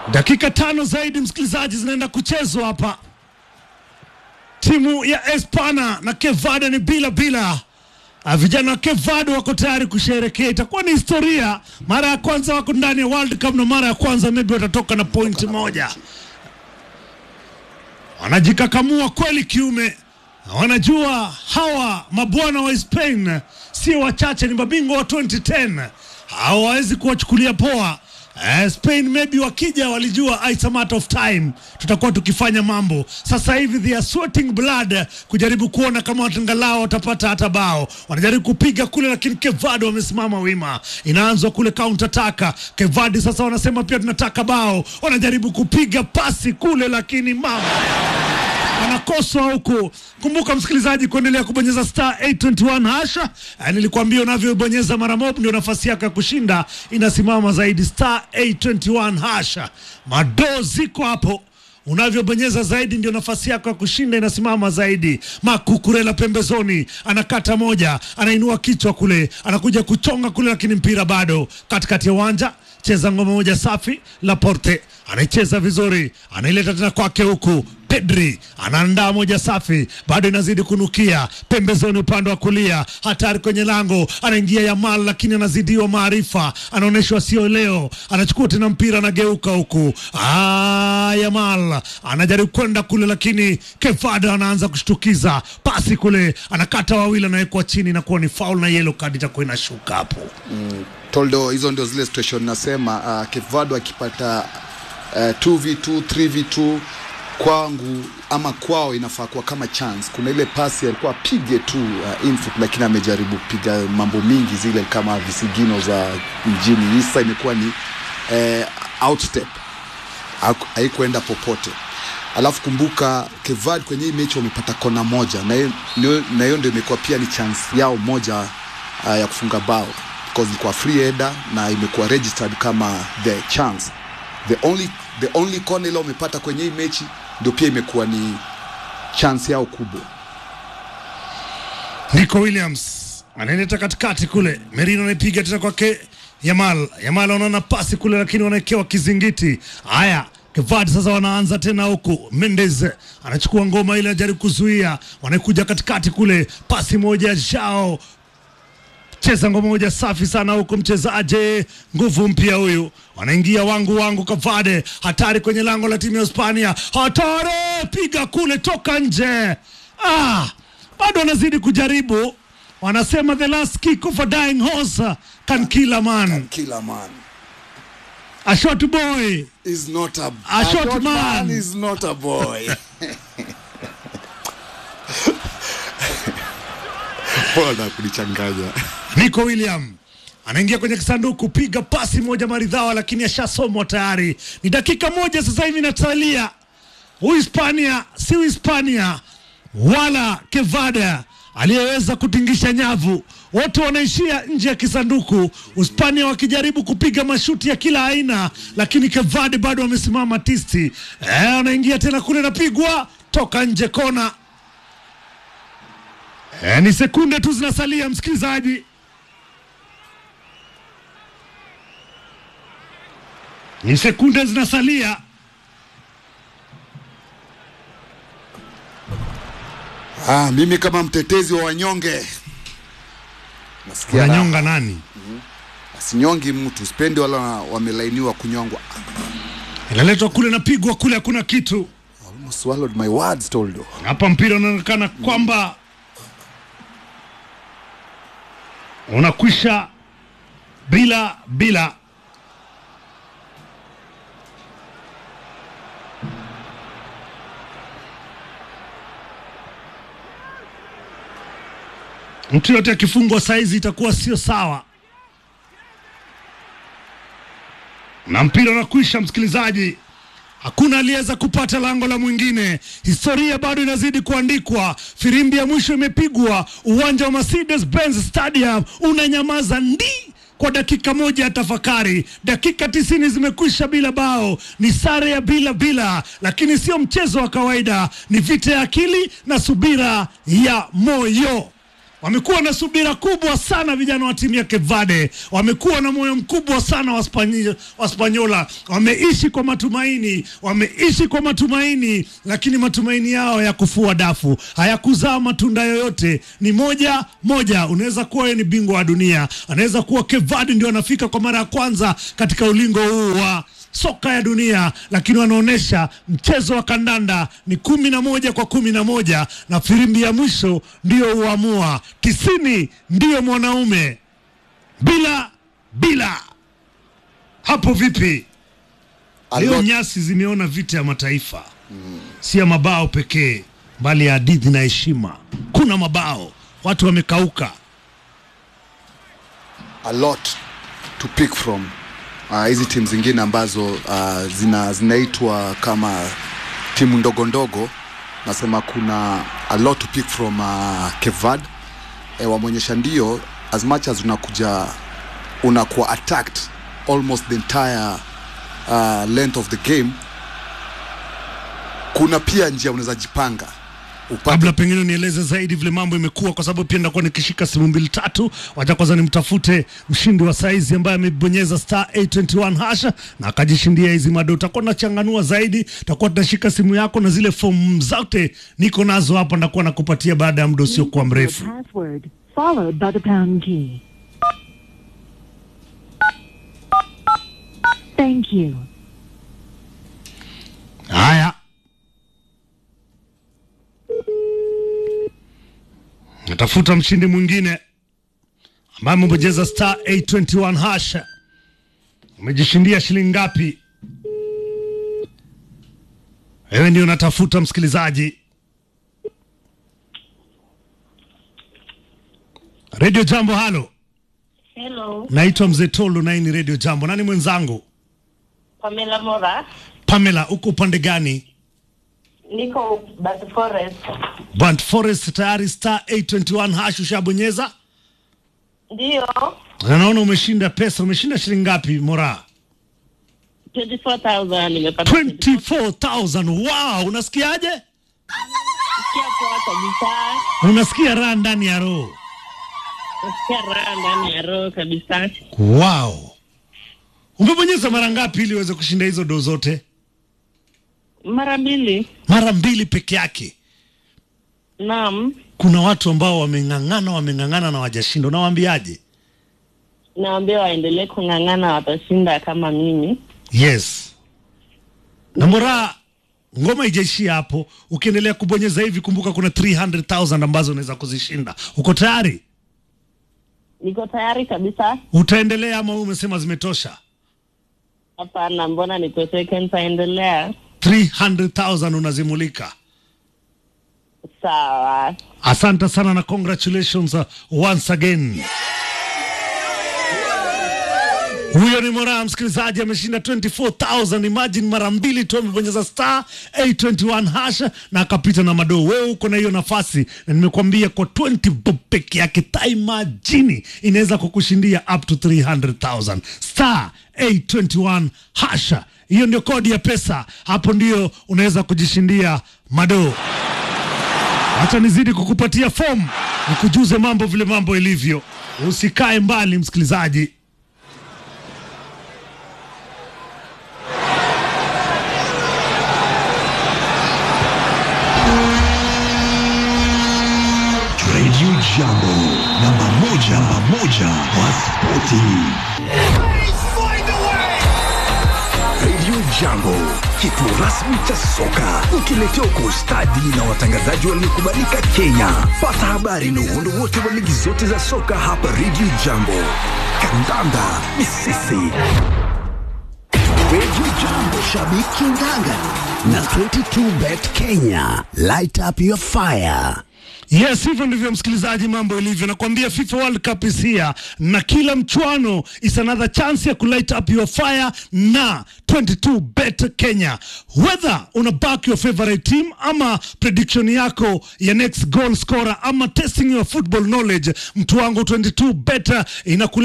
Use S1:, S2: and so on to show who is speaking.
S1: Dakika tano zaidi msikilizaji, zinaenda kuchezwa hapa. Timu ya Espana na Kevada ni bila bila. Ah, Vijana wa Kevada wako tayari kusherekea, itakuwa ni historia. Mara ya kwanza wako ndani ya World Cup na mara ya kwanza maybe watatoka na pointi moja. Wanajikakamua kweli kiume, na wanajua hawa mabwana wa Spain sio wachache, ni mabingwa wa 2010 hawawezi kuwachukulia poa. Eh, Spain maybe wakija walijua it's a matter of time tutakuwa tukifanya mambo. Sasa hivi they are sweating blood kujaribu kuona kama watangalao watapata hata bao. Wanajaribu kupiga kule, lakini Kevado wamesimama wima. Inaanzwa kule counter attack. Kevadi sasa wanasema pia tunataka bao, wanajaribu kupiga pasi kule, lakini mama wanakoswa huku. Kumbuka msikilizaji, kuendelea kubonyeza star 821 hasha. Eh, Nilikwambia unavyobonyeza mara mob ndio nafasi yako ya kushinda inasimama zaidi, star 821 hasha. Madoo ziko hapo unavyobonyeza zaidi ndio nafasi yako ya kushinda inasimama zaidi. Makukurela pembezoni, anakata moja, anainua kichwa kule, anakuja kuchonga kule, lakini mpira bado katikati ya uwanja. Cheza ngoma moja safi, Laporte anaicheza vizuri, anaileta tena kwake huku Pedri anaandaa moja safi, bado inazidi kunukia pembezoni, upande wa kulia, hatari kwenye lango, anaingia Yamal lakini anazidiwa maarifa, anaonyeshwa sio leo, anachukua tena mpira, anageuka huku. Ah, Yamal anajaribu kwenda kule, lakini Kevada anaanza kushtukiza pasi kule, anakata wawili, anawekwa chini na kuwa ni foul na yellow card itakuwa inashuka hapo.
S2: Toldo, hizo ndio zile situation nasema. Uh, Kevado akipata uh, 2v2 3v2 kwangu ama kwao inafaa kuwa kama chance. Kuna ile pasi alikuwa apige tu uh, infoot, lakini amejaribu kupiga mambo mingi zile kama visigino za mjini. Hii sasa imekuwa ni uh, outstep, Haku- haikuenda popote. Alafu kumbuka Kevad kwenye hii mechi wamepata kona moja, na hiyo- ndio- na hiyo ndio imekuwa pia ni chance yao moja uh, ya kufunga bao because ilikuwa free header na imekuwa registered kama the chance the only, the only corner ile wamepata kwenye hii mechi ndio pia imekuwa ni chance yao kubwa.
S1: Nico Williams anaileta katikati kule, Merino anaipiga tena kwake Yamal. Yamal wanaona pasi kule, lakini wanawekewa kizingiti. Haya, Kevad sasa wanaanza tena huku. Mendes anachukua ngoma ile, anajaribu kuzuia, wanakuja katikati kule, pasi moja Jao cheza ngoma moja safi sana huko, mchezaji nguvu mpya huyu, wanaingia wangu wangu, Kavade hatari kwenye lango la timu ya Hispania, hatari piga kule, toka nje. Ah, bado wanazidi kujaribu, wanasema the last kick of a dying horse can kill a man.
S2: Killer man
S1: A short boy
S2: is not a,
S1: A short man.
S2: is not a boy. Bwana kunichanganya.
S1: Nico William anaingia kwenye kisanduku, piga pasi moja maridhawa, lakini ashasomwa tayari. Ni dakika moja sasa hivi inasalia. Uhispania si Uhispania wala Kevada aliyeweza kutingisha nyavu, wote wanaishia nje ya kisanduku. Uhispania wakijaribu kupiga mashuti ya kila aina, lakini Kevade bado wamesimama tisti. Eh, anaingia tena kule, napigwa toka nje kona. Eh, ni sekunde tu zinasalia msikilizaji. Ni sekunde zinasalia.
S2: Ah, mimi kama mtetezi wa wanyonge nasikia raha.
S1: Unanyonga nani?
S2: sinyongi mtu, sipendi wala wamelainiwa kunyongwa.
S1: Inaletwa kule, napigwa kule, hakuna kitu
S2: Almost swallowed my words, Toldo.
S1: hapa. Mpira unaonekana kwamba unakwisha bila bila. Mtu yote akifungwa saizi itakuwa sio sawa, na mpira unakwisha, msikilizaji. Hakuna aliyeweza kupata lango la mwingine. Historia bado inazidi kuandikwa. Firimbi ya mwisho imepigwa, uwanja wa Mercedes Benz Stadium unanyamaza ndi kwa dakika moja ya tafakari. Dakika tisini zimekwisha bila bao, ni sare ya bila bila, lakini sio mchezo wa kawaida, ni vita ya akili na subira ya moyo. wamekuwa na subira kubwa sana vijana wa timu ya Kevade, wamekuwa na moyo mkubwa sana wa Spanyi- wa Spanyola, wameishi kwa matumaini, wameishi kwa matumaini, lakini matumaini yao ya kufua dafu hayakuzaa matunda yoyote. Ni moja moja. Unaweza kuwa yeye ni bingwa wa dunia, anaweza kuwa Kevade ndio anafika kwa mara ya kwanza katika ulingo huu wa soka ya dunia, lakini wanaonyesha mchezo wa kandanda ni kumi na moja kwa kumi na moja na firimbi ya mwisho ndiyo huamua. Tisini ndiyo mwanaume, bila bila. Hapo vipi?
S2: A
S1: Leo
S2: lot-
S1: nyasi zimeona vita ya mataifa, si ya mabao pekee, bali ya hadithi na heshima. Kuna mabao, watu wamekauka.
S2: a lot to pick from Ah, hizi timu zingine ambazo uh, zina zinaitwa kama timu ndogo ndogo nasema kuna a lot to pick from uh, kevad e, wameonyesha ndio as much as unakuja unakuwa attacked almost the entire uh, length of the game kuna pia njia unaweza jipanga upate
S1: Kabla pengine nieleze zaidi vile mambo imekuwa, kwa sababu pia nitakuwa nikishika simu mbili tatu. Wacha kwanza nimtafute mshindi wa saizi ambaye amebonyeza star 821 hasha na akajishindia hizi mado. Utakuwa nachanganua zaidi, takuwa tunashika simu yako na zile fomu zote niko nazo hapa, ndakuwa nakupatia baada ya muda usiokuwa mrefu.
S3: Password followed by the pound key. Thank you.
S1: Haya, natafuta mshindi mwingine ambaye amebonyeza star 821 hasha. Umejishindia shilingi ngapi? Wewe ndio unatafuta msikilizaji. Radio Jambo, halo,
S4: Hello,
S1: naitwa Mzee Tolo na hii ni Radio Jambo. Nani mwenzangu?
S4: Pamela Mora.
S1: Pamela, uko upande gani?
S4: Niko Bat Forest.
S1: Band Forest tayari star 821 hash ushabonyeza?
S4: Ndio,
S1: Na naona umeshinda pesa. Umeshinda shilingi ngapi Mora?
S4: 24,000 nimepata.
S1: 24,000. Wow, unasikiaje?
S4: Nasikia poa kabisa.
S1: Unasikia raha ndani ya roho.
S4: Nasikia raha ndani ya roho kabisa.
S1: Wow. Umebonyeza mara ngapi ili uweze kushinda hizo do zote?
S4: Mara mbili.
S1: Mara mbili peke yake.
S4: Naam,
S1: Kuna watu ambao wameng'ang'ana, wameng'ang'ana na wajashinda. Unawaambiaje?
S4: naambia waendelee kung'ang'ana, watashinda kama mimi.
S1: Yes. Na Mora, ngoma ijaishia hapo. Ukiendelea kubonyeza hivi, kumbuka kuna 300,000 ambazo unaweza kuzishinda. Uko tayari?
S4: Niko tayari kabisa.
S1: Utaendelea ama wewe umesema zimetosha?
S4: Hapana, mbona niteseke? Nitaendelea.
S1: 300,000 unazimulika.
S4: Sawa.
S1: Asante sana na congratulations uh, once again. Huyo ni Moraa, msikilizaji, ameshinda 24,000. Imagine mara mbili tu amebonyeza star 821 hasha na akapita na madoo. Wewe uko na hiyo nafasi, na nimekuambia kwa 20 bob peke yake, imagine inaweza kukushindia up to 300,000 star 821 hasha. Hiyo ndio kodi ya pesa, hapo ndio unaweza kujishindia madoo. Acha nizidi kukupatia fomu, nikujuze mambo vile mambo ilivyo. Usikae mbali, msikilizaji.
S5: Radio Jambo, namba moja, namba moja wa spoti. Radio Jambo, kituo rasmi cha soka, ukiletewa kwa ustadi na watangazaji waliokubalika Kenya. Pata habari na uhondo wote wa ligi zote za soka hapa Radio Jambo. Kandanda ni sisi. Radio Jambo, shabiki nganga na 22bet Kenya. Light up your fire.
S1: Yes, hivyo ndivyo msikilizaji, mambo ilivyo. Nakwambia FIFA World Cup is here, na kila mchwano is another chance ya kulight up your fire na 22 bet Kenya. Whether una back your favorite team ama prediction yako ya next goal scorer ama testing your football knowledge, mtu wangu 22 bet inakule